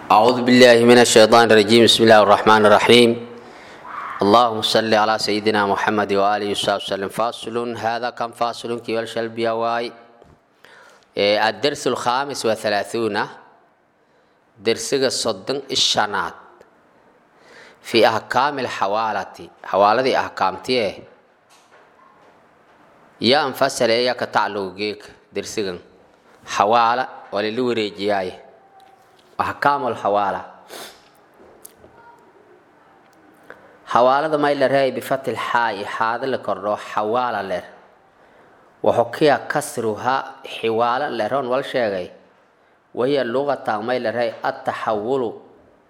أعوذ بالله من الشيطان الرجيم بسم الله الرحمن الرحيم اللهم صل على سيدنا محمد وآله وصحبه وسلم فاصل هذا كم فاصل كي والشلبيا واي إيه، الدرس الخامس وثلاثون درس الصدن الشنات في أحكام الحوالة حوالة أحكامتيه يا انفصل يا كتعلوقيك درسيغن حوالة وللوريجياي أحكام الحوالة حوالة ما إلا رأي بفتح الحاء هذا اللي كرر حوالة لر وحكي كسرها حوالة لرون والشيغي وهي اللغة ما إلا رأي التحول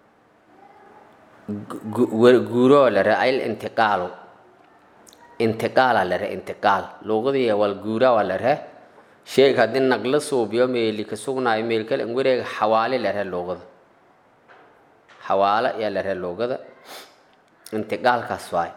جورو لر أي الانتقال intiqaala lare intiqaal luuqadii wal guura waa lare sheeg haddii nagla suubiyo meeli ka sugnaayo meel kale in wareega xawaale lare luuqada xawaale yaa lare luuqada intiqaalkaas waay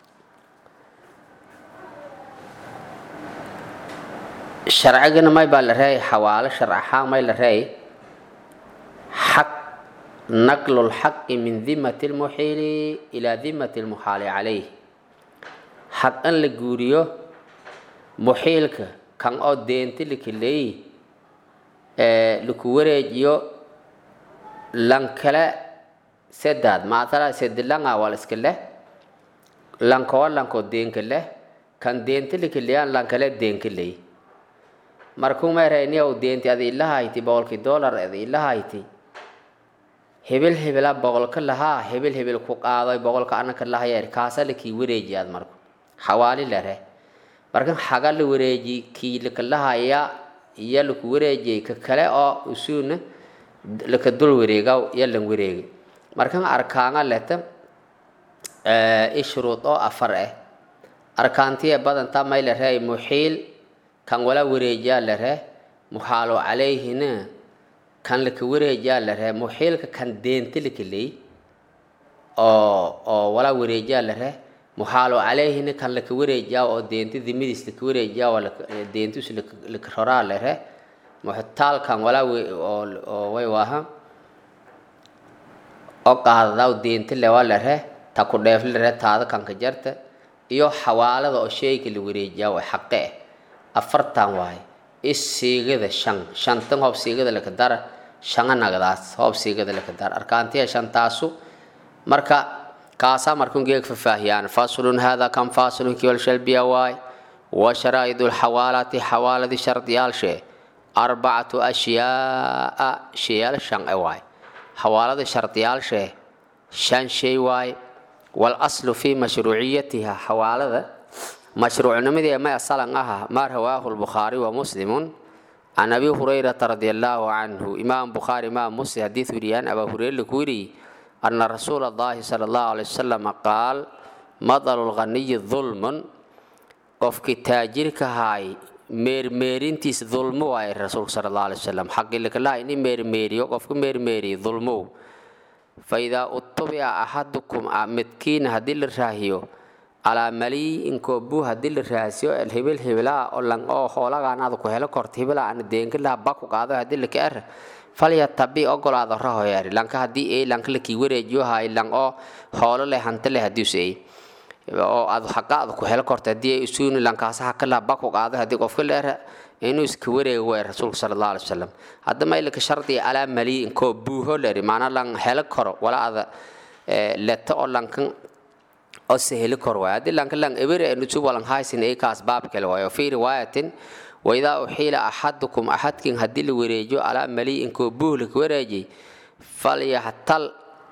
sharcigana may baa la reey xawaale sharc ahaan may la reey xaq naqlu lxaqi min dimati lmuxiili ilaa dimati lmuxaali calayh xaq in la guuriyo muxiilka kan oo deenti lakaleeyi laku wareejiyo lankale sedaad maatala sedilanga wal iska leh lankoo lankoo deenka leh kan deenti lakaleeyaan lankale deenka leey markuu meerayniyow deenti ada ilahayti boqolkii dollar ada ilahayti hebel hebela boqolka lahaa hebel hebel ku qaadoy boqolka anaka lahayeer kaasa lakii wareejiyaad marku xawaali lare markan xaga la wareeji kii lakalahaya iyo laku wareejiyay ka kale oo usuuna laka dul wareegaw iyo lan wareegi markan arkaanga leta ishruud oo afar ah arkaantiya badanta may la reey muxiil kan wala wareejiyaa la ree muxaalo calayhina kan laka wareejiyaa la ree muxiilka kan deenta lakaley oo oo wala wareejiyaa la ree muxaalo calayhina kan laka wareejiyaa oo deenta dimidiis laka wareejiyaa oo deentus laka roraa lere muxtaalkan walaa oo way waaha oo qaadadaw deenta lewa lere ta ku dheef lere taada kanka jarta iyo xawaalada oo sheyga la wareejiyaa waa xaqe ah afartan waaye is siigada shan shantan hoob siigada laka dara shanga nagdaas hoob siigada laka dara arkaantiya shantaasu marka kaasaa markun geeg fafaahiyaan faslun hada kan faslun kiwal shalbiya waay wa sharaa'idu lxawaalati xawaaladi shardiyaalshee arbacatu ashyaaa shayaal shan e waay xawaalada shardiyaalshee shan shay waay wal aslu fi mashruuciyatiha xawaalada mashruucnimadii may asalan aha maa rawaahu lbukhaari wa muslimun can abi hurayrata radi allaahu canhu imaam bukhaari imaam muslim xadiid weriyaan abaa hureyre laku weriyey ana rasuula allahi sala allahu alay wasalam qaal madalu lghaniyi dulmun qofkii taajirka haay meermeerintiis dulmo waaye rasuulka sala allahu alay wasalam xaqilakalaha ini meermeeriyo qofka meermeeriyo dulmow fa idaa utubica axadukum midkiina haddii la raahiyo calaa maliyin koobu haddii la raasiyo hebel hebelaa oo lang oo hoolagaanaada ku helo korta hebelaa ana deenkalaha baku qaado haddii laka er falyatabi ogolaado rahoyari lanka haddii ay lanka lakii wareejiyo hay lang oo hoolo leh hanta leh hadius ay oo aad xaqaada ku helo korta haddii ay isuuni lankaasa hakalaha baku qaado haddii qofka leera inuu iska wareego way rasuulka sala allahu alay wasalam haddama ilaka shardiga alaa maliyin koo buuho leri maanaa lang helo koro wala ada leta oo lankan oo seheli kor waay haddii lanka lang ebere nusu walan haysin ay kaas baab kale waayo fii riwaayatin waidaa uxiila axadukum axadkin haddii la wareejiyo calaa maliyin koo buuh laka wareejiyay falyaxtal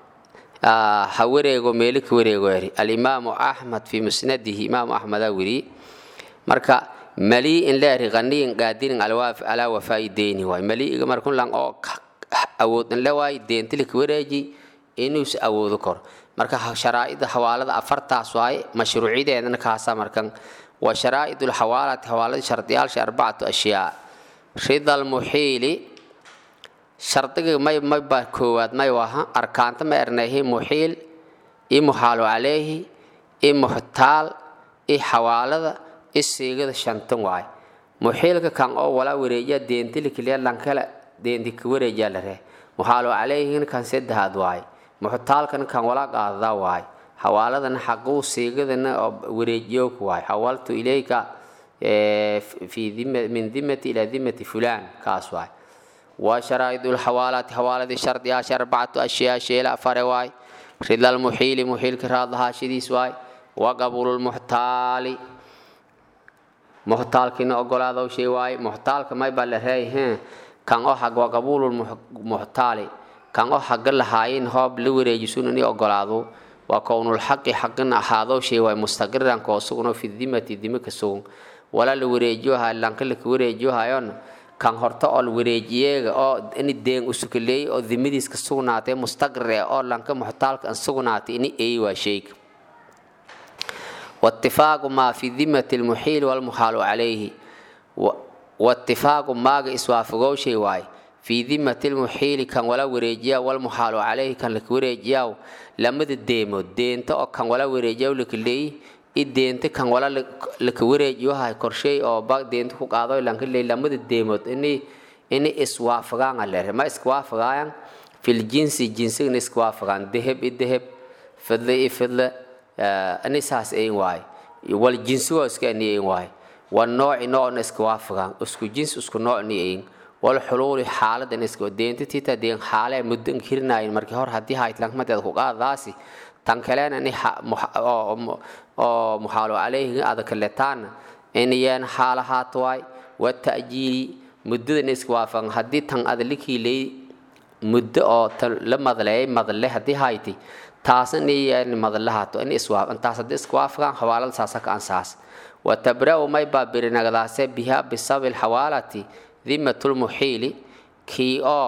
ha wareego meeli ka wareego eri alimaamu axmed fii musnadihi imaamu axmedaa weriye marka maliin leeri qaniyin qaadirin alaa wafaa'i deyni waay maliiga markun lang oo awood inle waay deenti laka wareeji inuus awoodo kor marka sharaa'ida xawaalada afartaas waaye mashruuciyadeedana kaasa markan wa sharaa'id lxawaalati xawaalada shardiyaalsha arbacatu ashyaa rida almuxiili shardiga may mayba koowaad may waha arkaanta ma erneehi muxiil i muxaalu calayhi i muxtaal i xawaalada i siigada shantan waaye muxiilka kan oo walaa wareejiya deentilikiliya lankala deenti ka wareejiya la ree muxaalu calayhin kan saddexaad waay muxtaalkan kan wala qaadadaa waay xawaaladana xaquu siigadana oo wareejiyoog waay xawaltu ilayka fi min dimati ilaa dimati fulaan kaas waay wa sharaa'id lxawaalati xawaaladii shardiyaasha arbacatu ashyaa sheela afare waay rida lmuxiili muxiilka raadlahaashadiis waay wa qabulu lmuxtaali muxtaalkiina ogolaadow shay waaye muxtaalka mayba la reeyheen kan oo xag waa qabuululmuxtaali kan oo xagga lahaayin hoob la wareejisun ini ogolaado waa kownulxaqi xaqina ahaadow shay waaye mustaqiran koo sugno fi dimati dime ka sugun wala la wareejiyoha lanka laka wareejiyohayon kan horta oo la wareejiyeega oo ini deen usukaleey oo dimadiis ka sugnaatay mustaqir eh oo lanka muxtaalka an sugnaatay ini eey waa shayga واتفاق ما في ذمة المحيل والمحال عليه واتفاق ما إسوافقو شيء واي في ذمة المحيل كان ولا وريجيا والمحال عليه كان لك وريجيا لما الديمو دينتا أو كان ولا وريجيا لك لي الدينتا كان ولا لك وريجيا هاي كرشي أو باق دينتا كو قادو لانك لي لما الديمو إني إني إسوافقان على ما إسوافقان في الجنس جنس إسوافقان ذهب الذهب فضل فضل ani saas ayn waay wal jinsi waa iska ani ayn waay wal nooci noocna iska waafagaan isku jinsi isku noocni ayn wal xuluuli xaaladan iska deenta tita deen xaale muddo kirnaayin markii hor haddii haytlank madeed ku qaadaasi tan kalena ni oo muxaalo calayhi adaka letaana inayaan xaalahaat waay wa ta'jiili muddadan iska waafagan haddii tan adlikii lay muddo oo la madleeyay madle haddii hayti taasna yani madlahaato in iswaaf intaas haddii iswaafaqaan xawaalada saasa ka ansaas watabra'u may baa birinagdaase biha bisabi lxawaalati dimatulmuxiili kii oo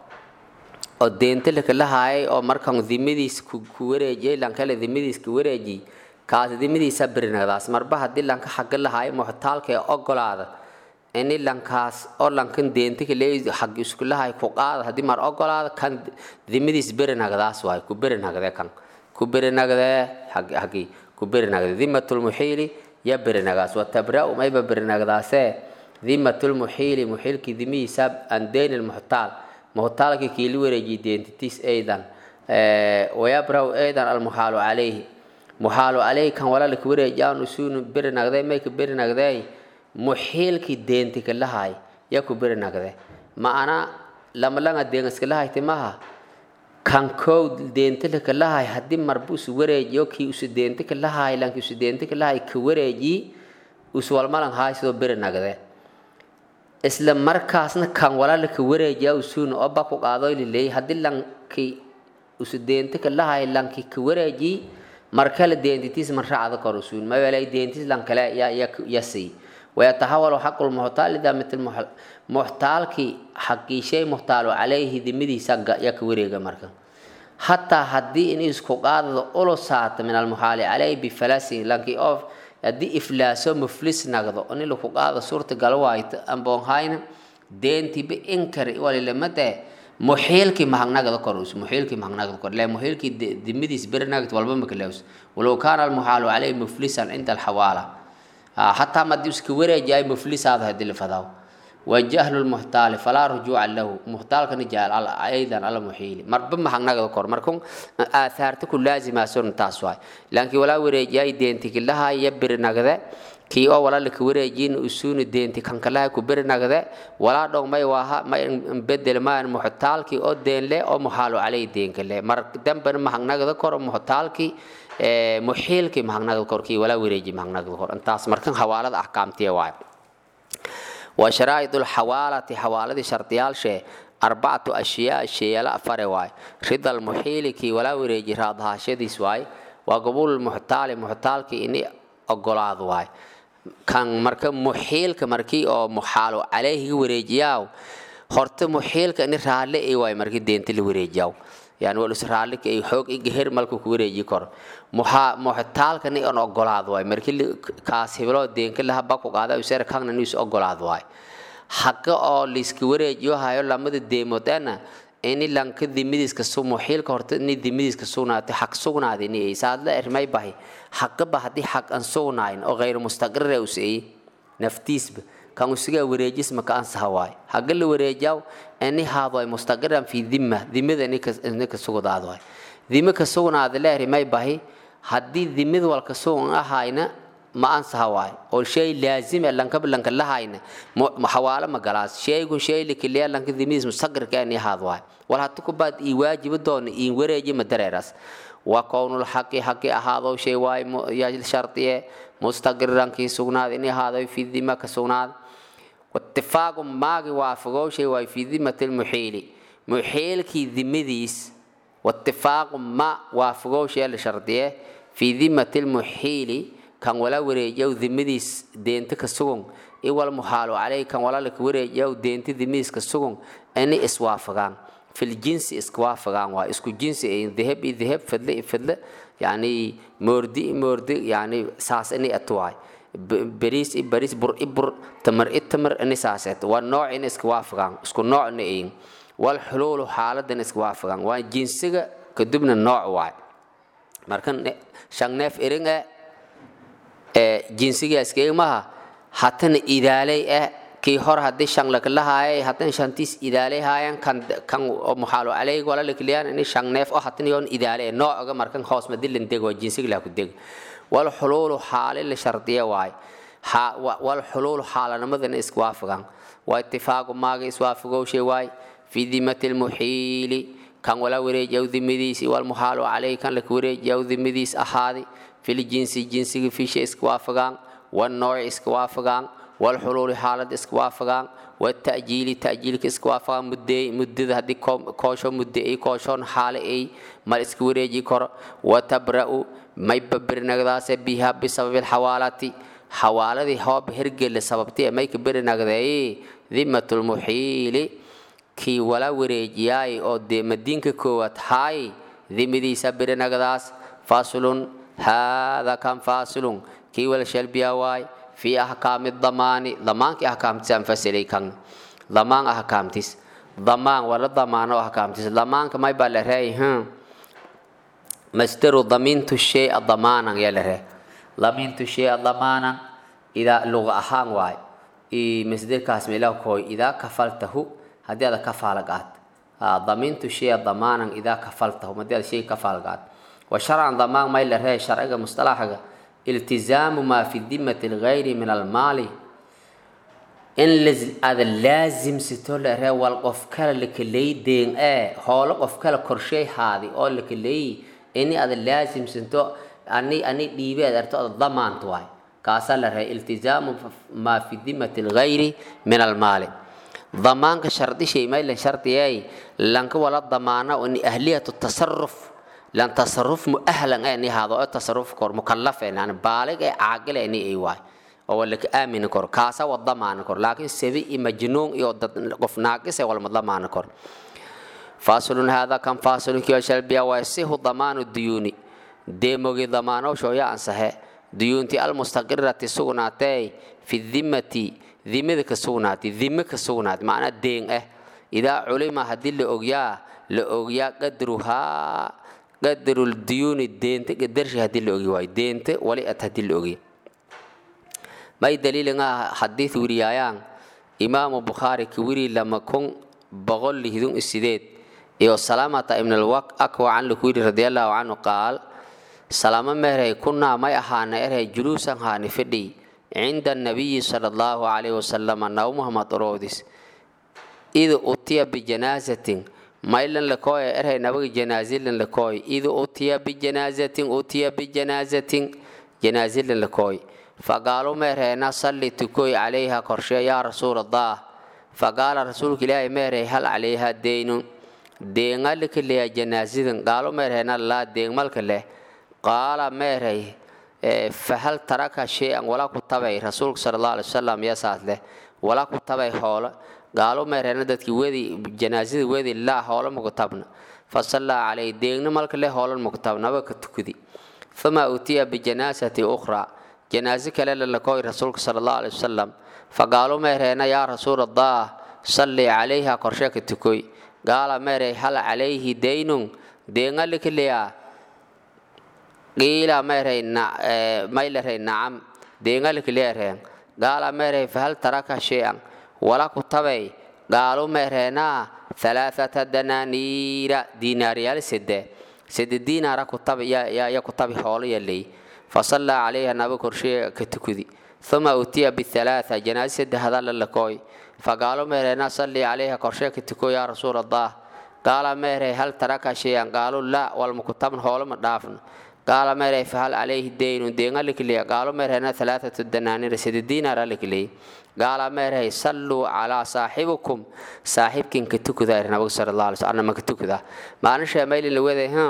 oo deenta lakalahaayay oo markan dimadiis ku wareejiyay lankale dimadiis ku wareejiyay kaas dimadiisa birinagdaas marba haddii lanka xagga lahaayay muxtaalka ee ogolaada ini lankaas oo lankan deenta kale xag isku lahay ku qaada haddii mar ogolaada kan dimadiis birinagdaas waay ku birinagde kan ku birinagde xagi ku birinagde dimatulmuxiili ya birinagaas watabra'u mayba birinagdaase dimatulmuxiili muxiilkii dimihiisa an deyn lmuxtaal muxtaalkii kiili wareejiy deentitiis aydan wayabra'u aydan almuxaalu calayhi muxaalu calayhi kan walaalka wareejiyaan usuunu birinagde mayka birinagdey muxiilkii deenti kalahay ya ku birinagde ma'ana lamalanga deen iskalahayti maha kan kow deenti lakalahay haddii marba usu wareejiyo kii usu deenti kalahay lanki usu deenti kalahay ka wareeji uswalmalan haay sidoo birinagde isla markaasna kan walaalka wareejiya usuuna oo ba ku qaado lileey haddii lanki usu deenti kalahay lanki ka wareeji markale deentitiis man raacda kor usuun mawelay deentiis lankale ya ya sii ويتحول حق المحتال إذا مثل محتالكي حقي شيء محتال عليه دمدي سقا يكوريغا مركا حتى هدي إن إسكو قادة أولو ساعة من المحال عليه بفلسي لكي أوف هدي إفلاسو مفلس نقضو أني لو قادة صورة قلوايت أنبون هاين دينتي بإنكر ولي لمدى muxiilkii mahagnagada korus muxiilkii mahagnagada kor lee muxiilkii dimadiis berinagad walba makalews walow kaana almuxaalu caleyhi muflisan cinda alxawaala حتى ما ديوس كوري جاي مفلس هذا هدي الفضاو وجهل المحتال فلا رجوع له محتال كان جاي ايضا على محيل مرب ما حنا كور مركم اثارتك لازم اسون تاسواي لكن ولا وري جاي دينتك لها يبر نغده kii oo wala laka wareejin usuuni deenti kan kalaha ku beri nagde walaa dhog may waaha may bedel maan muxtaalkii oo deenle oo muxaalu calay deenkale mar dambana mahagnagda kor muxtaalkii muxiilkii mahagnagda korkii walaa wareeji mahagnagda kor intaas markan xawaalada axkaamtiya waay wa sharaa'idu lxawaalati xawaaladii shardiyaalshee arbacatu ashyaa sheeyala afare waay rida almuxiili kii walaa wareeji raadhaashadiis waay waa qabuul muxtaali muxtaalkii ini ogolaad waay kan marka muxiilka markii oo muxaalo caleyhiga wareejiyaaw horta muxiilka ini raalle ay waay markii deenta la wareejiyaaw yani walus raalle ay xoog igeher malku ku wareeji kor muxa muxtaalka ni on ogolaad waay markii kaas heblo deenka laha baku qaada usera kanna niis ogolaad waay haqa oo liiska wareejiyo hayo lamada deemoodana ini lanka dimidiiska su muxiilka horta ini dimidiiska sugnaatay xaq sugnaada ini ay saadla ermay bahay xaqaba haddii xaq aan sugnaayn oo غayr mustaqirra us ay naftiisba kan usiga wareejis maka ansaha waay haga la wareejaw ini haado ay mustaqiran fi dhimma dhimada ini ka sugnaado waay dhima ka sugnaado leeri may bahi haddii dhimid walka sugan ahayna ma ansaha waay oo shay laazim ah lanka lanka lahayna xawaalo ma galaas shaygu shay likiliya lanka dhimidiis mustaqirka ini haado waay wal hatu ku baad ii waajibo doona ii wareeji ma dareeras waa kownul xaqi xaqi ahaado shay waay yaa shartiye mustaqiran kii sugnaad ini ahaado fi dhima ka sugnaad واتفاق ماغي وافقو شيء واي في ذمة المحيل محيل كي ذمديس واتفاق ما وافقو شيء لشرطيه في ذمة المحيل كان ولا وريجو ذمديس دينت كسوغن إيوال محالو عليه كان ولا لك وريجو دينت ذمديس كسوغن أني اسوافقان في الجنس اسكوافقان وا اسكو جنس اي ذهب ذهب فضل فضل يعني موردي موردي يعني ساس اني اتواي bariis i bariis bur i bur tamar i tamar ini saaseet waa nooc in iska waafagaan isku noocna ayin wal xuluulu xaaladan iska waafagaan waa jinsiga kadibna nooc waay marka shan neef irin eh ee jinsiga iskaga maha hatana idaaley eh kii hor haddii shan lakalahaayay haddana shantiis idaaley haayan kan kan muxaalo caleyg wala lakliyaan ini shan neef oo hatana yoon idaaley noocaga markan hoos madilin deg waa jinsiga laa ku deg والحلول حال لشرطية واي والحلول حال نمذن اسوافقان واتفاق ما اسوافقو شي واي في ذمة المحيل كان ولا وريج أو ذمديس والمحال عليه كان لك وريج أو ذمديس أحادي في الجنس جنس في شيء اسوافقان والنوع اسوافقان والحلول حالة اسوافقان والتأجيل تأجيل اسكوافا مدة مدة هدي كوشون مدة أي كوشون حال أي ما اسكوريجي كور وتبرأ ما يببر نغداس بها بسبب الحوالات حوالة هو بهرجل لسببتي ما يكبر نغداي ذمة المحيل كي ولا وريجياي أو دي مدينك كوات هاي ذمدي سبر نغداس فاصل هذا كان فاصل كي ولا شلبيا واي في أحكام الضمان ضمان كي أحكام تنفسلي كان ضمان أحكام تيس ضمان ولا ضمان أحكام تيس ضمان كما يبقى لهي هم مستر ضمنت الشيء ضمانا يا لهي ضمنت الشيء ضمانا إذا لغة أحان واي إي مصدر كاسم له كوي إذا كفلته هذا هذا كفالقات ضمنت الشيء ضمانا إذا كفلته ما هذا شيء كفالقات وشرعا ضمان ما يلهي شرعا مصطلحا التزام ما في ذمة الغير من المال إن لز هذا لازم ستول ره والقف كلا لك لي دين إيه هول قف كلا كرشي هذه أو لك لي إني هذا لازم ستو أني أني ديبي أدرتو الضمان تواي كاسل ره التزام ما في ذمة الغير من المال ضمان كشرط شيء ما إلا شرط أي لانك ولا ضمانة وإن أهلية التصرف لان تصرف مؤهلا اني هذا التصرف كور مكلف يعني بالغ عاقل اني اي واي او لك امن كور كاسا وضمان كور لكن سبي مجنون يو قف ناقص ولا ضمان كور فاصل هذا كان فاصل كي شلبيا ويسه ضمان الديون ديموغي ضمانه شوية أنسه ديونتي المستقرة سوناتي في الذمة ذمة كسوناتي ذمة كسونات معنى دين اه إذا علم هدي لأغيا لأغيا قدرها قدر الديون الدينت قدرش هدي لأغي واي دينت ولي أتهدي لأغي ما دليل حديث وريايان إمام البخاري كوري لما كون بغل لهدون السيدات iyo salaamata ibn alwaq akwa can lukuyri radiallahu canhu qaal salaamo meherhay kunaa may ahaana erhay juluusan haani fidhi cinda annabiyi sala allahu calayhi wasalama naw muhammad oroodis id utiya bijanaasatin maylan lakooya erhay nabaga janaazilan lakooy id utiya bijanaasatin utiya bijanaasatin janaazilan lakooy faqaalu meerheena salli tukoy calayha korshe yaa rasuul allah faqaala rasuulka ilaahi meerhay hal calayha deynun deeŋalika leya janaasidan qaalo meerhayna laa deeŋmalka leh qaala meerhay fahal taraka shay-an walaa ku tabay rasuulka sala allahu alay wasalam yasaas leh walaa ku tabay hoolo qaalo meerhayna dadkii wedi janaasada wedi laa hoolo maku tabna fasallaa calayh deegna malka leh hoolan maku tabna aba ka tukudi fama utiya bijanaasati ukhraa janaase kale lalakoy rasuulka sala allahu alay wasalam faqaalo meerhayna yaa rasuul allah salli calayha korshe ka tukoy gaala meeray hal calayhi daynun deeŋalikiliya qiila meeray mayleray nacam deeŋalikiliyareen gaala meerey fahal taraka shay-an wala ku tabay gaalu meereenaa halaathata danaaniira diinaaryaal sede sede diinaara ku tabi ya ku tabi hoolo yaley fasallaa calayha naba korshee ka tukudi uma utiya bihalaatha janaazi sede hadalla lakooy fagaalo meereenaa sallii calayha korshee ka tuko yaa rasuul allah gaala meerey hal taraka shay-an gaalu laa walmaku tabn hoolo ma dhaafno gaala meerey fahal calayhi deynu deenga likiliya gaalo meerheena halaathatu danaanira sede diinaara likiliyey gaala meerhay salluu calaa saaxibikum saaxiibkinka tukuda nabiga sala allah alay slam maka tukuda maanisha mayli la weday ha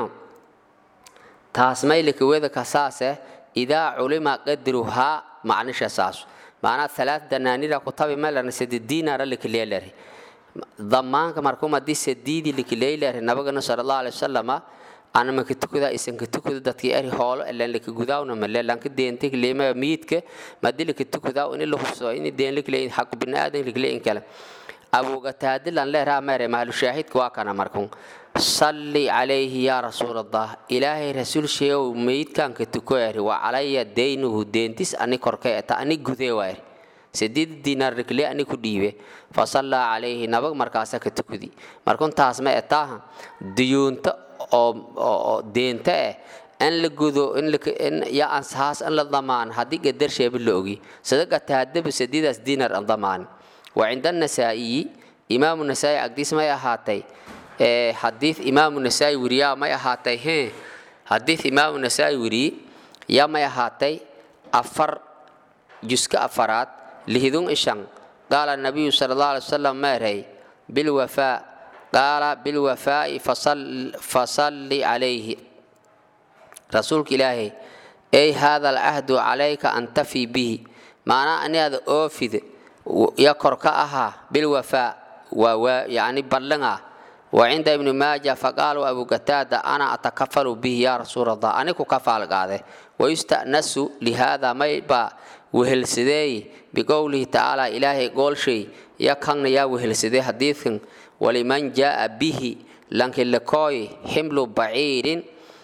taas maylika weda kasaase idaa culima qadruhaa macnisha saasu maanaa halaat danaanira ku tabi melerna sede diinaara likiliya leri damaanka markum haddii sediidi likiley leri nabagana sala allah alay wasalama ana maka tukuda isanka tukuda dadkii eri hoolo elan laka gudaawna male lanka deenta kilema miidka madi laka tukudaa ini la hubso ini deen likile xaq biniaadan likile in kale abugataadilan leeraa mere mahlu shaahidka waa kana markun salli calayhi yaa rasuul allah ilaahay rasuul sheegow meydkanka tuko eri wa calaya deynuhu deentis ani korka eta ani gudee waa eri sideed diinaar rikle ani ku dhiibe fasallaa calayhi nabag markaasa ka tukudi markun taas ma etaaha duyuunta oo deenta eh in la gudo ya ansahaas in la damaan haddii gadarsheeba la ogi sadaqa taadaba sadiidaas diinar an damaan wa cinda anasaa'iyi imaamu nasaa'i agdiis may ahaatay xadiid imaamu nasaa'i weriyaa may ahaatay he xadiid imaamu nasaa'i weriye yaa may ahaatay afar juska afaraad lihidun ishan qaala nabiyu sala allah alay wasalam meerhay bilwafaa qaala bilwafaa'i fasalli calayhi rasuulka ilaahay ey haada alcahdu calayka an tafi bihi maanaa aniada oofid ya kor ka ahaa bilwafaa waa yani ballan ah wa cinda ibni maaja faqaaluu abu gataada ana atakafalu bihi yaa rasuul allah ani ku kafaal qaade wayusta'nasu lihaada maybaa wehelsadeey biqowlihi tacaala ilaahay goolshay ya kanna yaa wehelsadee xadiidkan waliman jaaa bihi lankilakooy ximlu baciirin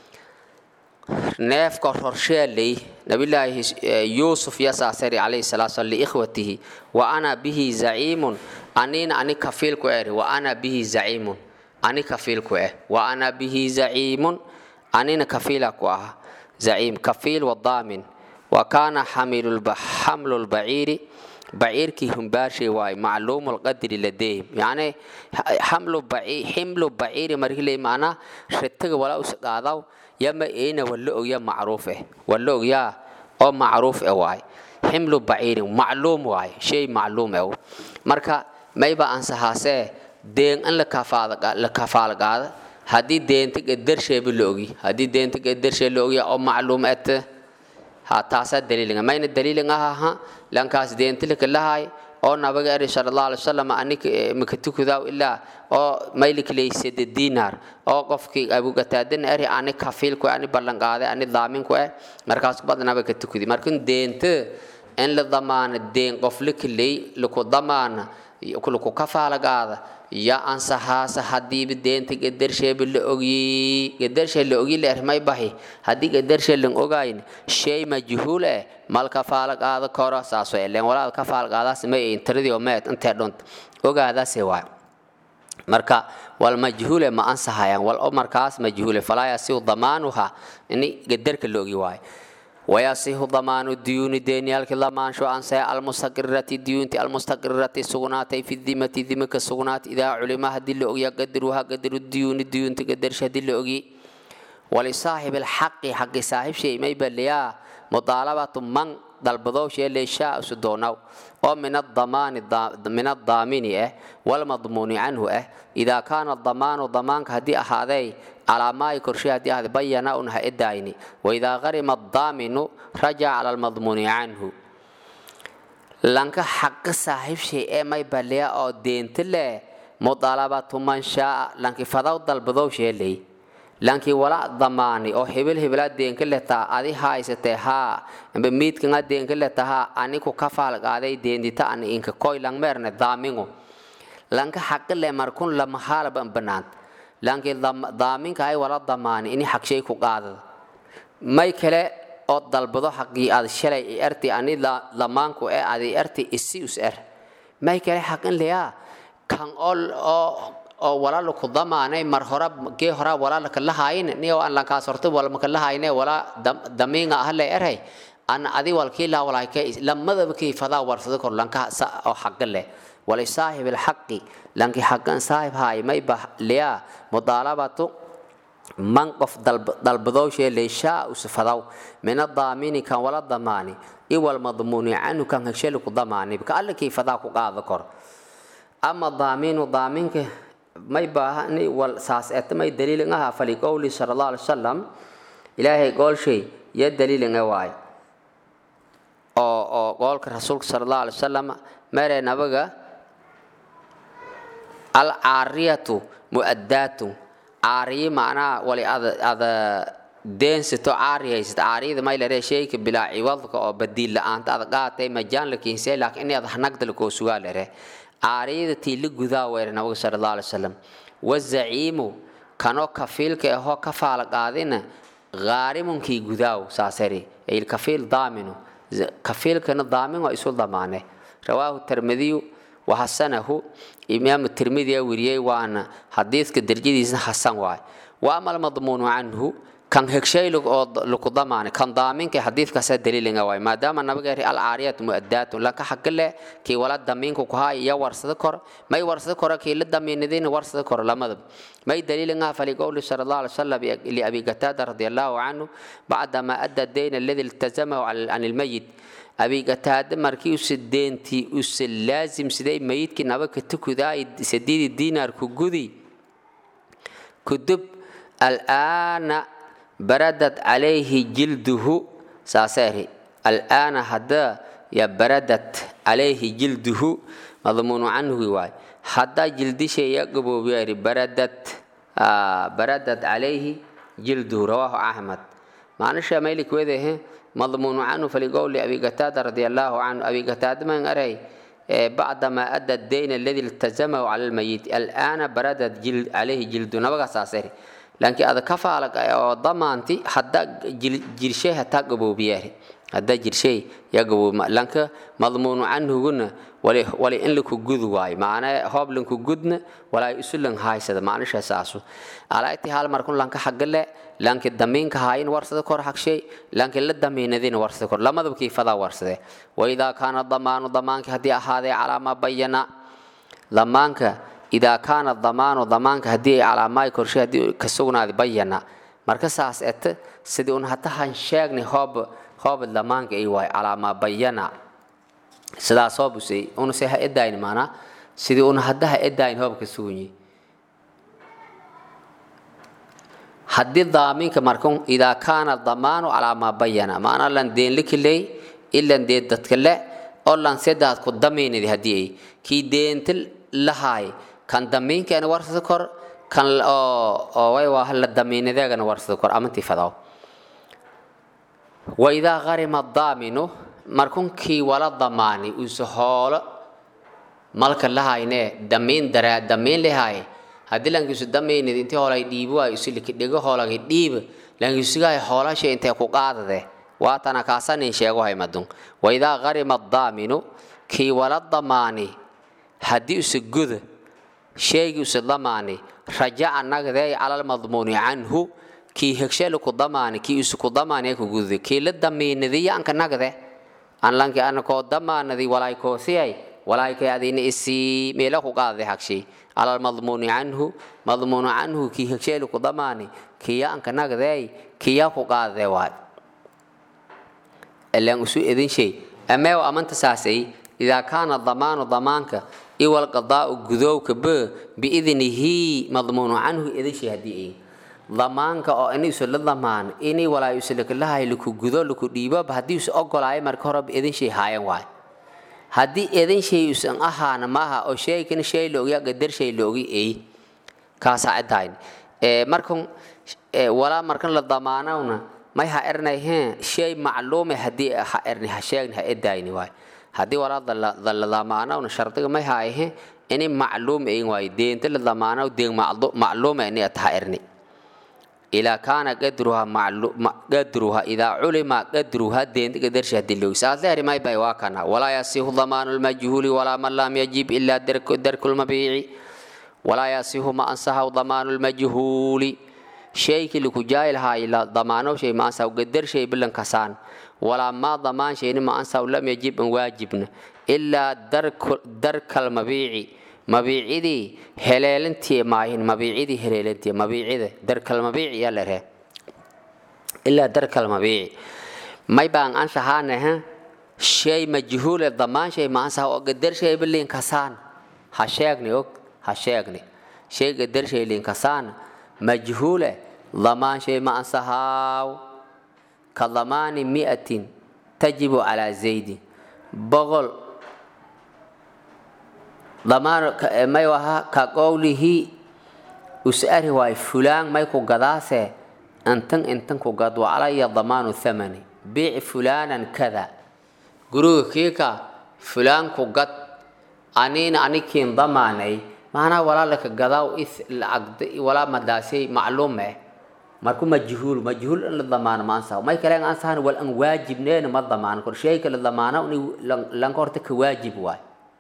neefka rorsheeley nabilaahi yuusuf yasaasari calayhi salaatu slam liikhwatihi wa ana bihi zaciimun anina ani kafiilku eri wa ana bihi zaciimun ani kafiilku eh wa ana bihi zaciimun anina kafiila ku ah zaciim kafiil wadaamin wa kaana xamlu lbaciiri baciirkii humbaashay waaye macluumu lqadri ladeehim yacni ximlu baciiri markii macnaa ritaga walaa usqaadaw yama eena wala ogya macruuf eh wala ogyaa oo macruuf eh waaye ximlu baciirin macluum waaye shay macluum eh marka mayba ansahaasee deen in la kafaal qaada haddii deenta gadarsheeba la ogi haddii deenta gadarshee la ogya oo macluum ete ha taasaa daliilinga mayna daliilin ahaha lankaas deentilika lahay oo nabaga eri sala allah alay wasalam anika maka tukudaw ilaa oo maylikilaysade diinaar oo qofkii abugataadana eri ani kafiilku ani ballanqaade ani daaminku eh markaas badnaba ka tukudi markin deenta in la damaana deen qof likilay laku damaana laku kafaalagaada ya ansahaasa hadiiba deenta gadarsheeba la ogyi gadarshe la ogyi leer may bahi haddii gadarshe lan ogayn shay majhuul eh mal kafaala qaada koro saaso elen walaal kafaal qaadaas may intiradii oo meed intee dhunt ogaadaase waay marka wal majhuule ma ansahayaan wal o markaas majhuule falaa yasiu damaanuha ini gadarka la ogi waayo wayasihu damaanu diyuuni deeniyaalki lamaansho ansaya almustaqirati diyuunti almustaqirati sugnaatay fi dimati dimaka sugnaat idaa culima haddii la ogya qadaruha qadaru diyuuni diyuunti qadarsha haddii la ogi walisaaxibi alxaqi xaqi saaxib shay may baliyaa mudaalabatu man dalbadow shee leeshaa isu doonaw oo min adamaani min addaamini ah walmadmuuni canhu ah idaa kaana damaanu damaanka haddii ahaaday calaa maayi korshe haddii ahaaday bayana un ha edaayni waidaa qarima addaaminu rajaca cala almadmuuni canhu lanka xaqi saaxiib shay ee may baliya oo deenta leh mudaalabatu man shaaa lanki fadaw dalbadow shee ley lankii wala damaani oo hebel hebelaa deenka letaa adi haysatee haa mbe miidkanga deenka letahaa aniku kafaal qaaday deendita ani inka koy langmeerne daamingo lanka xaqile markun lama haalaba banaant lankii daaminka ay wala damaani ini xagshay ku qaadada may kale oo dalbado xaqii aad shalay i arti ani lamaanku ee aad i arti isi us er may kale xaqin leyaa kan oo oo oo walaalo ku damaanay mar hora gee hora walaalo ka lahayn niyo aan lan kaas horto wala maka lahayne wala damiinga ah le eray an adi walkii la walaa ka lamadaba kii fadaa warsado kor lanka oo xaq leh wali saahib alxaqi lanki xaqan saahib haay may ba liya mudaalabatu man qof dalbadowshee leeshaa usfadaw min adaamini kan wala damaani iwal madmuuni canhu kan hesheli ku damaani ka alla kii fadaa ku qaada kor ama daaminu daaminka may baahani wal saas eeta may daliilin aha fali qowli sala allah alai wasalam ilaahay goolshay ya daliilin e waay oo oo goolka rasuulka sala allah alai wasalam mere nabaga alcaariyatu mu'addaatu caariyi macnaha wali ada ada deensato caariyaysat caariyada may laree sheyka bilaa ciwadka oo badiil la-aanta ada qaatay majaan la kiinsay laakiin in ada hanagdala koo sugaa lare caariyada tii la gudaa weere nabiga sala allah alai wasalam wazaciimu kanoo kafiilka ahoo ka faala qaadina ghaarimunkii gudaaw saasari ilkafiil daaminu kafiilkana daamin waa isu damaane rawaahu tirmidiyu wahasanahu imaamu tirmidiya weriyey waana xadiidka derjadiisna hasan waay wa ama almadmuunu canhu kan hegshaylig oo laku damaane kan daaminka xadiidkaasa daliilinga waay maadaama nabigeeri alcaariyat mu'addaatun lanka xaqile kii wala damiinku ku haay iyo warsada kor may warsada kora kii la damiinadina warsada kor lamadaba may daliilinga fali qowli sala allah alay wasalam liabi qataada radi allahu canhu bacdama adda dayna aladi iltazamahu can ilmayit abi qataada markii use deentii use laazim siday mayidkii nabaka tukudaay sadiidi diinaar ku gudi kudub al'aana baradad calayhi jilduhu saaseeri al'aana hadda ya baradad calayhi jilduhu madmuunu canhugi waay haddaa jildisheeya gaboobiyaari baradad baradad calayhi jilduhu rawaahu axmed maanisha maylik wedehe madmuunu canhu faliqowli abi qataada radi allahu canhu abi qataada man aray bacdama adda dayna aladi iltazamahu cala almayit al'aana baradad calayhi jildu nabagaasaaseri laakiin ada ka faalag oo damaanti hadda jirshay hataa gaboobiyaari hadda jirshay yaa gaboobi lanka madmuunu canhuguna wali wali in laku gud waayo macnaa hoob lanku gudna walaa isu lan haaysada macnisha saasu alayti hal markun lanka xagale lanki damiinka haayin warsada kor xagshay lanki la damiinadina warsada kor lamadaba kiifadaa warsade waidaa kaana damaanu damaanki haddii ahaadee calaa maa bayana damaanka idaa kaana damaanu damaanka haddii ay calaamaay korshe haddii ka sugnaaday bayana marka saas ete sidii un hatahan sheegnay hoob hoob damaanka ay waay calaamaa bayana sidaas hoobusay unase ha edayn maanaa sidii un hadda ha edayn hoobka sugunyi haddii daaminka markun idaa kaana damaanu calaa maa bayana maanaa lan deenlikiley ilan dee dadka le oo lan sedaad ku damiinadi haddii ay kii deenta lahaay kan damiinkeena warsada kor kan oo way waa la damiinadeegana warsada kor amantii fadaw waidaa qarima daaminu markunkii wala damaani uuse hoolo malka lahayne damiin daraa damiin lehaay haddii lankiisu damiinid intii hoolay dhiibo ay usiliki dhigo hoolagay dhiiba lankiisugahay hoolasha intee ku qaadade waatana kaasanin sheego haymadun waidaa qarima daaminu kii wala damaani haddii use guda sheegii use damaani rajaca nagdee calal madmuuni canhu kii hegshelu ku damaani kii isu ku damaani ku gudde kii la damiinadiya anka nagde an lanki anakoo damaanadi walaay koosiyay walaay kay adina isii meela ku qaadade hagshay calal madmuuni canhu madmuunu canhu kii hegshelu ku damaani kiya anka nagdeey kiya ku qaadade waay ilan isu edin shay ameew amanta saasay idaa kaana damaanu damaanka iwal qadaa'u gudowka b biidnihi madmuunu canhu edin shay haddii ay damaanka oo ini isu la damaan ini walaa isu lakalahay laku gudo laku dhiiboba haddii isu ogolaayo marka horeba edin shay haayan waay haddii edin shay isan ahaana maaha oo sheegan shay la ogya gadar shay la ogi ay kaasaa cidayn markan walaa markan la damaanawna may ha ernay heen shay macluume haddii ha erni ha sheegni ha edayni waay haddii walaa la damaanawna shardiga may ha ahe ini macluum ayin waay deenta la damaanaw deeg macluume ini at ha erni ilaa kaana qadruha qadruha idaa culima qadruha deenta qadarsha hadii la ogsa adleeri may bay waa kana walaa yasihu damaanu lmajhuuli walaa man lam yajib ilaa darku lmabiici walaa yasihu ma ansahaw damaanu lmajhuuli shaykii laku jaayi lahaa ila damaano shay ma ansahaw qadar shay bilan kasaan walaa maa damaan shayni ma ansahaw lam yajib an waajibna ilaa darkal mabiici mabiicidii heleelintii maahin mabiicidii heleelintii mabiicida darkal mabiici yaa la ree ilaa darkal mabiici may baan anshahaanaha shay majhuule damaan shay ma ansaha oo gadar shay biliin kasaan ha sheegni og ha sheegni shay gadar shay liin kasaan majhuule damaan shay ma ansahaaw ka damaani mi'atin tajibu calaa zaydin boqol damaan may waha ka qowlihi us'ari waay fulaan may ku gadaase intan intan ku gad wa calaya damaanu thamani biic fulaanan kada guriga kiika fulaan ku gad aniina anikiin damaanay maanaa walaalaka gadaaw is lacagda walaa madaasay macluume marku majhuul majhuul in la damaano ma ansaho may kale ansahan wal an waajibneena ma damaano kor shayka la damaano lanka horta ka waajib waay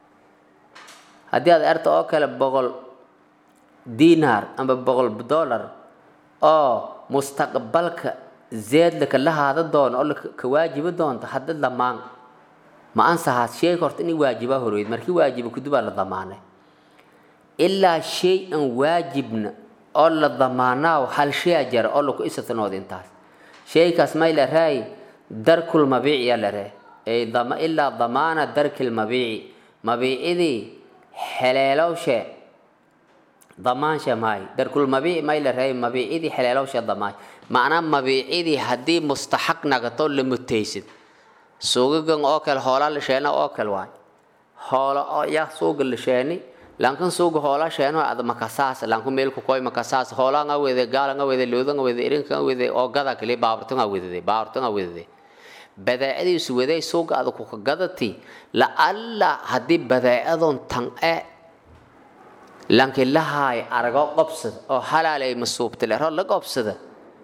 haddii aad erta oo kale boqol dinar amba boqol dollar oo mustaqbalka zeedlaka la haada doono oo ka waajibi doonto hadda damaan ma ansahaas sheeg horta inay waajibaa horweyd markii waajiba kudubaa la damaanay ilaa shay an waajibna oo la damaanaaw hal shaya jara oo laku isatanood intaas shaykaas may la raay darkul mabiici yaa la ree ilaa damaana darkil mabiici mabiicidii xeleelowshe damaanshe maay darkul mabiici may la raay mabiicidii xeleelowshe damaanshe macnaa mabiicidii haddii mustaxaq nagato la mutaysid suugagan oo kale hoolaa la sheena oo kale waay hoolo oo yaa suuga la sheeni lankan suuga hoola sheeno ad makasaas lanku meelku koy makasaas hoola nga wede gaala nga wede looda nga wede irinka nga wede oo gada kali baaburta nga wedede baaburta nga wedede badeecadiisu waday suuga ada kuka gadati la alla haddii badeecadon tan e lanki lahaay arago qobsada oo halaalay masuubtale ro la qobsada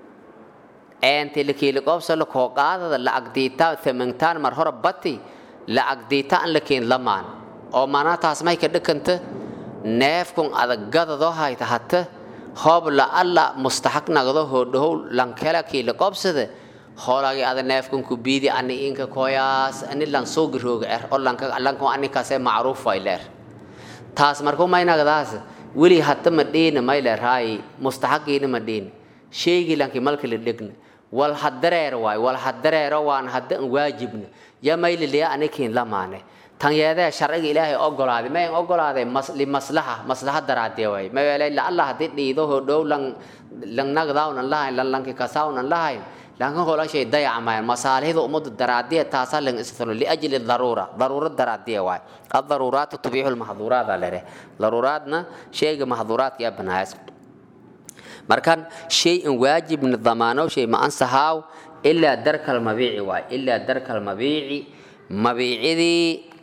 eenti lakiili qobsa la koo qaadada lacag diitaa thamantaan mar hore bati lacag diitaa an lakiin lamaan oo manaa taas may ka dhakanta neefkun adagadadoo hayta hata hoob la alla mustaxaq nagdo hoodhahow lankela kiila qobsada hoolagi ada neefkun ku biidi ani inka koyaas ani lan soogi rooga er oo lanka lanka ani kase macruuf way leer taas markuu may nagdaas weli hata ma dhiina may leer hay mustaxaqiina ma dhiina sheegi lanki malka la dhegna wal hadareer waay wal hadareero waan hadda an waajibna ya mayliliya anikiin lamaane tan yeedee sharciga ilaahay ogolaaday mayn ogolaaday limaslaha maslaha daraadee waay mayeelay laalla haddii dhiido hodhow lan lan nagdaawnan lahayn lan lanki kasaawnan lahayn lankan holashay dayacmayan masaalihda ummadda daraadiya taasaa lan istano liajli daruura daruura daraadiya waay addaruuraatu tubiixu lmaxduuraada lere daruuraadna shayga maxduuraadka yaa banaayas markan shay an waajibna damaano shay ma ansahaaw ilaa darkal mabiici waay ilaa darkal mabiici mabiicidii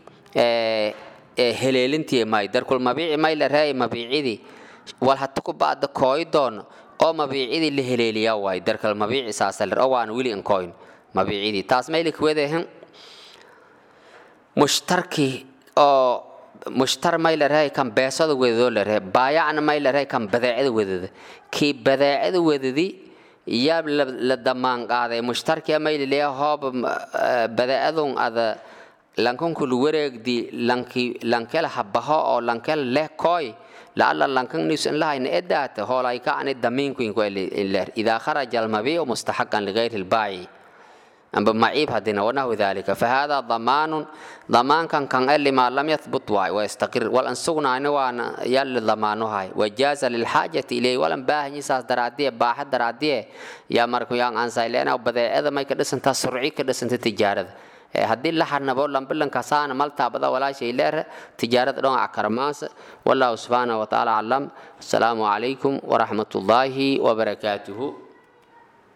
heleelintii may darkul mabiici may la reey mabiicidii wal hata ku baada kooy doono oo mabiicidii la heleeliyaa waay darkal mabiici saasa ler oo waana weli an kooyn mabiicidii taas may likwedehan mushtarkii oo mushtar may la reey kan beesada wedadoo la reey baayacna may la reey kan badeecada wedada kii badeecada wedadi yaa la damaan qaaday mushtarkia may laleeya hoob badeecadun ada lankankulu wareegdi lanki lankela habaho oo lankela leh koy laala lankan nisan lahayna edaata hoolay ka ani damiinkuinku iler idaa kharaja almabiicu mustaxaqan ligayri lbaaci amba maciib hadina wanahu dalika fahada damaanun damaankan kan e lima lam yathbut waay wayastaqir wal an sugnaani waana yalli damaanohay wajaaza lilxaajati ilayhi walan baahanyi saas daraadiye baaxa daraadiye yaa marku yaan ansayleena badeecada may ka dhisantaa surci ka dhisanta tijaarada haddii la xarnabo lambilankasaana maltaabada walaashay leer tijaarada dhonca karmaasa wallahu subxaanahu watacaala aclam asalaamu calaykum waraxmat ullaahi wabarakaatuhu